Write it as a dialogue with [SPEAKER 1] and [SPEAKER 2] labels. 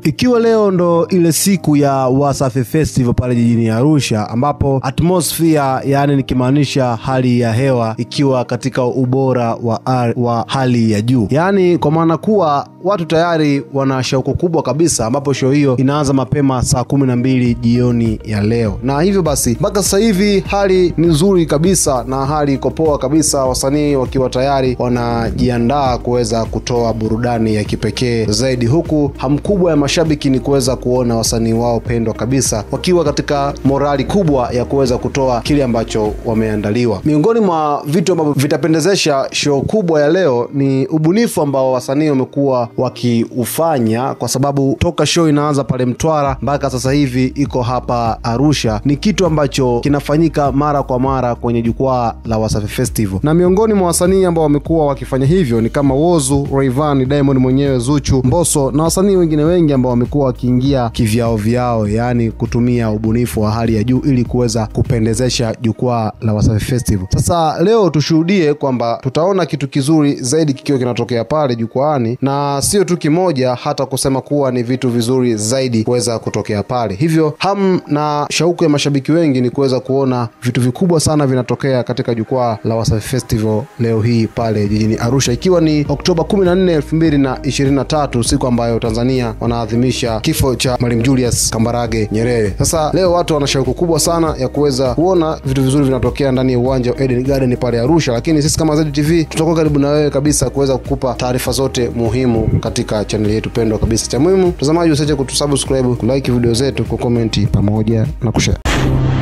[SPEAKER 1] Ikiwa leo ndo ile siku ya Wasafi Festival pale jijini Arusha, ambapo atmosphere, yaani nikimaanisha hali ya hewa ikiwa katika ubora wa, ar, wa hali ya juu, yaani kwa maana kuwa watu tayari wana shauku kubwa kabisa, ambapo show hiyo inaanza mapema saa kumi na mbili jioni ya leo, na hivyo basi mpaka sasa hivi hali ni nzuri kabisa na hali iko poa kabisa, wasanii wakiwa tayari wanajiandaa kuweza kutoa burudani ya kipekee zaidi, huku hamu kubwa ya mashabiki ni kuweza kuona wasanii wao pendwa kabisa wakiwa katika morali kubwa ya kuweza kutoa kile ambacho wameandaliwa. Miongoni mwa vitu ambavyo vitapendezesha show kubwa ya leo ni ubunifu ambao wasanii wamekuwa wakiufanya, kwa sababu toka show inaanza pale Mtwara mpaka sasa hivi iko hapa Arusha, ni kitu ambacho kinafanyika mara kwa mara kwenye jukwaa la Wasafi Festival, na miongoni mwa wasanii ambao wamekuwa wakifanya hivyo ni kama Wozu, Rayvanny, Diamond mwenyewe, Zuchu, Mbosso na wasanii wengine wengi ambao wamekuwa wakiingia kivyao vyao, yaani kutumia ubunifu wa hali ya juu ili kuweza kupendezesha jukwaa la Wasafi Festival. Sasa leo tushuhudie kwamba tutaona kitu kizuri zaidi kikiwa kinatokea pale jukwaani, na sio tu kimoja, hata kusema kuwa ni vitu vizuri zaidi kuweza kutokea pale. Hivyo hamu na shauku ya mashabiki wengi ni kuweza kuona vitu vikubwa sana vinatokea katika jukwaa la Wasafi Festival leo hii pale jijini Arusha, ikiwa ni Oktoba 14, 2023, siku ambayo Tanzania wanaadhimisha kifo cha Mwalimu Julius Kambarage Nyerere. Sasa leo watu wana shauku kubwa sana ya kuweza kuona vitu vizuri vinatokea ndani ya uwanja wa Eden Garden pale Arusha, lakini sisi kama ZTV tutakuwa karibu na wewe kabisa kuweza kukupa taarifa zote muhimu katika chaneli yetu pendwa kabisa. Cha muhimu mtazamaji, usiache kutusubscribe, kulike video zetu, kukomenti pamoja na kushare.